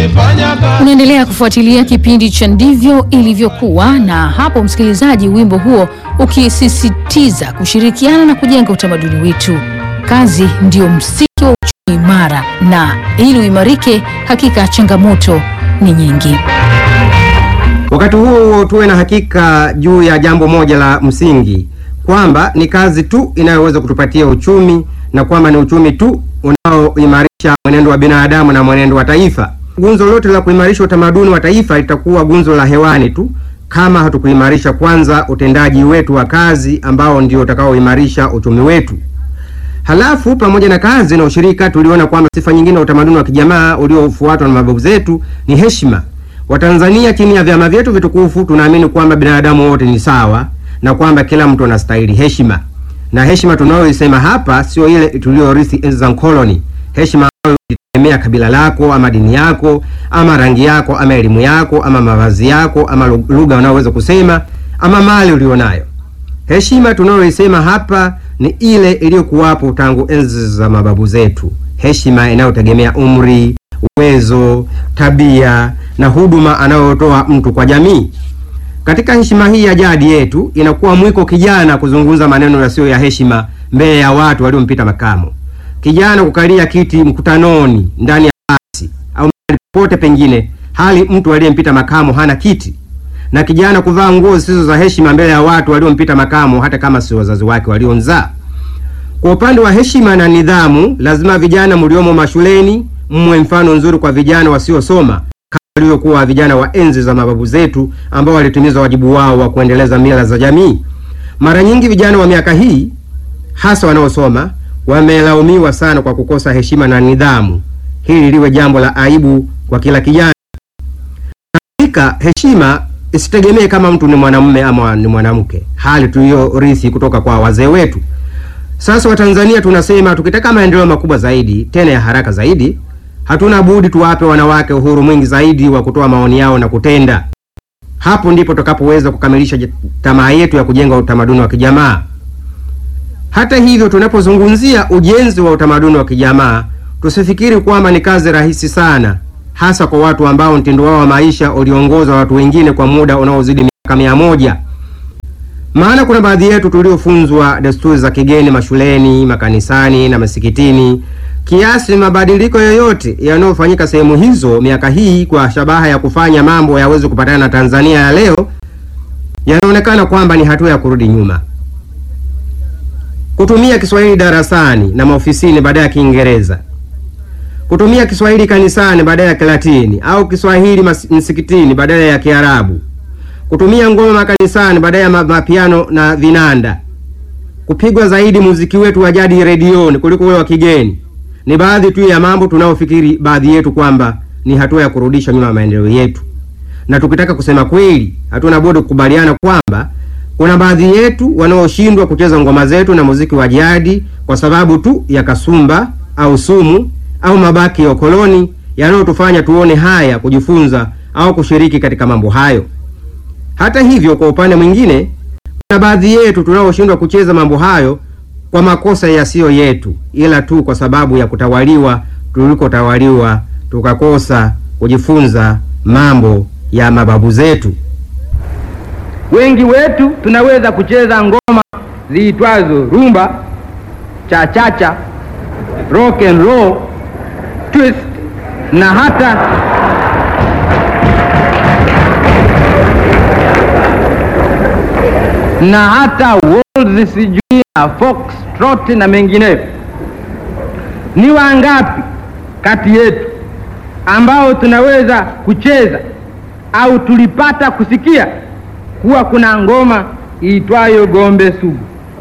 tukifanya kazi Unaendelea kufuatilia kipindi cha Ndivyo Ilivyokuwa, na hapo msikilizaji, wimbo huo ukisisitiza kushirikiana na kujenga utamaduni wetu. Kazi ndio msingi wa uchumi imara, na ili uimarike, hakika changamoto ni nyingi. Wakati huo huo tuwe na hakika juu ya jambo moja la msingi kwamba ni kazi tu inayoweza kutupatia uchumi na kwamba ni uchumi tu unaoimarisha mwenendo wa binadamu na mwenendo wa taifa. Gunzo lote la kuimarisha utamaduni wa taifa litakuwa gunzo la hewani tu kama hatukuimarisha kwanza utendaji wetu wa kazi ambao ndio utakaoimarisha uchumi wetu. Halafu pamoja na kazi na ushirika, tuliona kwamba sifa nyingine ya utamaduni wa kijamaa uliofuatwa na mababu zetu ni heshima. Watanzania chini ya vyama vyetu vitukufu tunaamini kwamba binadamu wote ni sawa na kwamba kila mtu anastahili heshima, na heshima tunayoisema hapa sio ile tuliyorithi enzi za mkoloni, heshima ambayo itegemea kabila lako ama dini yako ama rangi yako ama elimu yako ama mavazi yako ama lugha unayoweza kusema ama mali ulionayo. Heshima tunayoisema hapa ni ile iliyokuwapo tangu enzi za mababu zetu, heshima inayotegemea umri, uwezo, tabia na huduma anayotoa mtu kwa jamii. Katika heshima hii ya jadi yetu, inakuwa mwiko kijana kuzungumza maneno yasiyo ya heshima mbele ya watu waliompita makamo, kijana kukalia kiti mkutanoni, ndani ya basi au mahali popote pengine, hali mtu aliyempita makamo hana kiti na kijana kuvaa nguo zisizo za heshima mbele ya watu waliompita makamo, hata kama si wazazi wake waliomzaa. Kwa upande wa heshima na nidhamu, lazima vijana mliomo mashuleni mmwe mfano nzuri kwa vijana wasiosoma kama waliokuwa vijana wa enzi za mababu zetu ambao walitimiza wajibu wao wa kuendeleza mila za jamii. Mara nyingi vijana wa miaka hii hasa wanaosoma wamelaumiwa sana kwa kukosa heshima na nidhamu. Hili liwe jambo la aibu kwa kila kijana. Hakika heshima isitegemee kama mtu ni mwanamume ama ni mwanamke, hali tuliyorithi kutoka kwa wazee wetu. Sasa Watanzania tunasema tukitaka maendeleo makubwa zaidi tena ya haraka zaidi, hatuna budi tuwape wanawake uhuru mwingi zaidi wa kutoa maoni yao na kutenda. Hapo ndipo tutakapoweza kukamilisha tamaa yetu ya kujenga utamaduni wa kijamaa. Hata hivyo, tunapozungumzia ujenzi wa utamaduni wa kijamaa, tusifikiri kwamba ni kazi rahisi sana, hasa kwa watu ambao mtindo wao wa maisha uliongoza watu wengine kwa muda unaozidi miaka mia moja. Maana kuna baadhi yetu tuliofunzwa desturi za kigeni mashuleni, makanisani na masikitini, kiasi mabadiliko yoyote yanayofanyika sehemu hizo miaka hii kwa shabaha ya kufanya mambo yaweze kupatana na Tanzania ya leo, yanaonekana kwamba ni hatua ya kurudi nyuma. Kutumia Kiswahili darasani na maofisini badala ya Kiingereza, kutumia Kiswahili kanisani badala ya Kilatini au Kiswahili msikitini badala ya Kiarabu, kutumia ngoma makanisani badala ya mapiano na vinanda, kupigwa zaidi muziki wetu wa jadi redioni kuliko ule wa kigeni, ni baadhi tu ya mambo tunayofikiri baadhi yetu kwamba ni hatua ya kurudisha nyuma maendeleo yetu. Na tukitaka kusema kweli, hatuna budi kukubaliana kwamba kuna baadhi yetu wanaoshindwa kucheza ngoma zetu na muziki wa jadi kwa sababu tu ya kasumba au sumu au mabaki ya ukoloni yanayotufanya tuone haya kujifunza au kushiriki katika mambo hayo. Hata hivyo, kwa upande mwingine, kuna baadhi yetu tunaoshindwa kucheza mambo hayo kwa makosa yasiyo yetu, ila tu kwa sababu ya kutawaliwa tulikotawaliwa, tukakosa kujifunza mambo ya mababu zetu. Wengi wetu tunaweza kucheza ngoma ziitwazo rumba, chachacha, rock and roll, twist na hata na hata waltz, sijui na foxtrot na mengineyo. Ni wangapi kati yetu ambao tunaweza kucheza au tulipata kusikia kuwa kuna ngoma iitwayo gombe sugu,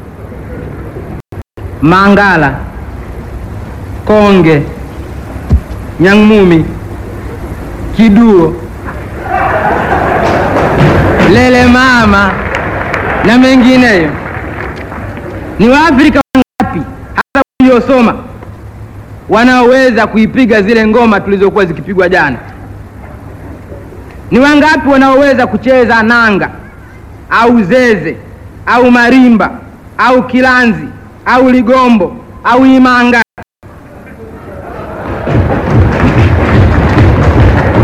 mangala, konge, nyang'mumi, kiduo, lele mama na mengineyo. Ni Waafrika wangapi hata waliosoma wanaoweza kuipiga zile ngoma tulizokuwa zikipigwa jana? Ni wangapi wanaoweza kucheza nanga au zeze au marimba au kilanzi au ligombo au imanga?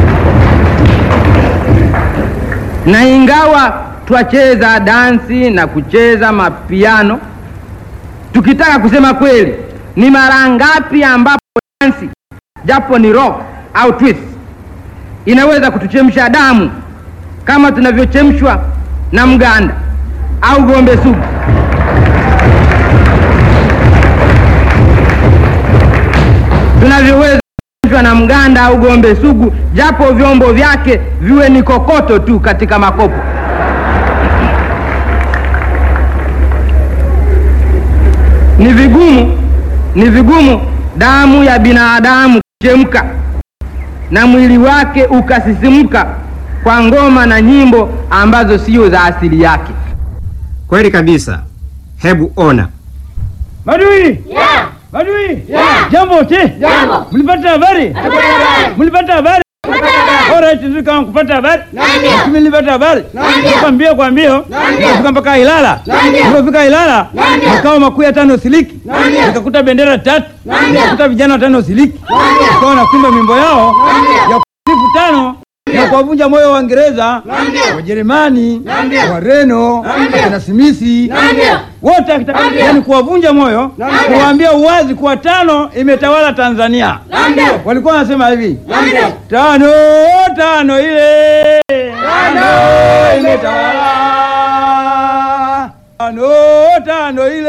na ingawa twacheza dansi na kucheza mapiano, tukitaka kusema kweli, ni mara ngapi ambapo dansi japo ni rock au twist inaweza kutuchemsha damu kama tunavyochemshwa na mganda au gombe sugu. tunavyoweza kuchemshwa na mganda au gombe sugu, japo vyombo vyake viwe ni kokoto tu katika makopo. Ni vigumu, ni vigumu damu ya binadamu kuchemka na mwili wake ukasisimka kwa ngoma na nyimbo ambazo sio za asili yake. Kweli kabisa. Hebu ona. Madui! Madui! Jambo te? Jambo. Mlipata habari? Mlipata habari? Alright, sisi kama kupata habari? Mimi nilipata habari. Kwa mbio kwa mbio. Nikafika mpaka Ilala. Nilipofika Ilala, makao makuu ya tano siliki. Nikakuta bendera tatu. Nikakuta vijana watano siliki. Wakawa wanakuimba mimbo yao ya kusifu tano na kuwavunja moyo wa Waingereza, Wajerumani, Wareno, akina Simisi wote akitaka yani kuwavunja moyo, kuwaambia uwazi kuwa tano imetawala Tanzania. Walikuwa wanasema hivi tano tano ile tano imetawala tano tano ile